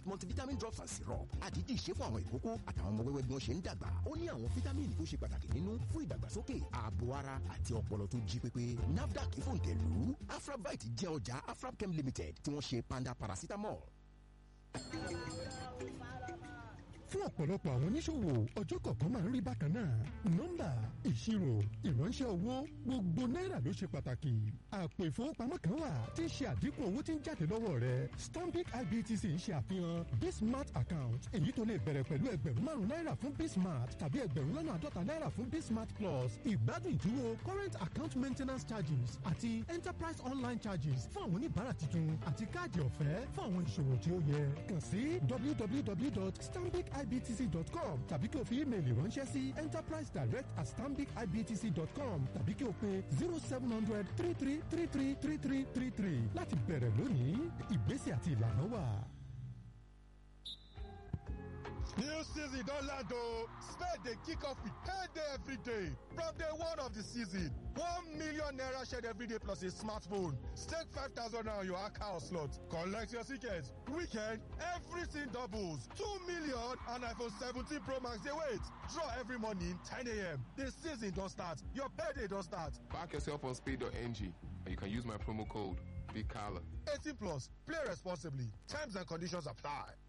multivitamin drops and syrup àdídì ṣe fún àwọn ìkókó àtàwọn ọmọ wẹ́wẹ́ bí wọ́n ṣe ń dàgbà ó ní àwọn fítámìnì tó ṣe pàtàkì nínú fún ìdàgbàsókè ààbò ara àti ọpọlọ tó jí pépé nafdac fòǹtẹ̀lù afrabite jẹ́ ọjà afrabchem limited tí wọ́n ṣe panda paracetamol fún ọ̀pọ̀lọpọ̀ àwọn oníṣòwò ọjọ́ kọ̀ọ̀kan máa ń rí bákan náà nọ́mbà ìṣirò ìránṣẹ́ owó gbogbo náírà ló ṣe pàtàkì àpò ìfowópamọ́ kan wà tí ń ṣe àdínkù owó tí ń jáde lọ́wọ́ rẹ stanbic ibtc ń ṣe àfihàn bismart account èyí tó lè bẹ̀rẹ̀ pẹ̀lú ẹgbẹ̀rún márùn-ún náírà fún bismart tàbí ẹgbẹ̀rún lọ́nà àádọ́ta náírà fún bismart plus ìgbádùn ìdúró current account maintenance charges àti enterprise online charges fún àwọn oníbàárà tuntun àti káàdì ọ̀fẹ́ fún àwọn ìṣòwò tí ó yẹ kàn sí www.stanbic ibtc.com tàbí kí o fi ímeèlì ránṣẹ́ sí enterprise direct at stambicibtc.com tàbí kí o pe zero seven hundred three three three three three three three three láti bẹ̀rẹ̀ lónìí ìgbésẹ̀ àti ìlànà wà. New season don land o. Spade dey kick off with payday every day. From day one of the season, one million naira shared every day plus a smartphone. Stake 5,000 naira on your account slot. Collect your tickets. Weekend, everything doubles. 2 million and iPhone 17 Pro Max dey wait. Draw every morning 10 a.m. The season don start. Your payday don start. Back yourself on speed.ng and you can use my promo code BIGCALLA. 18 plus. Play responsibly. Terms and conditions apply.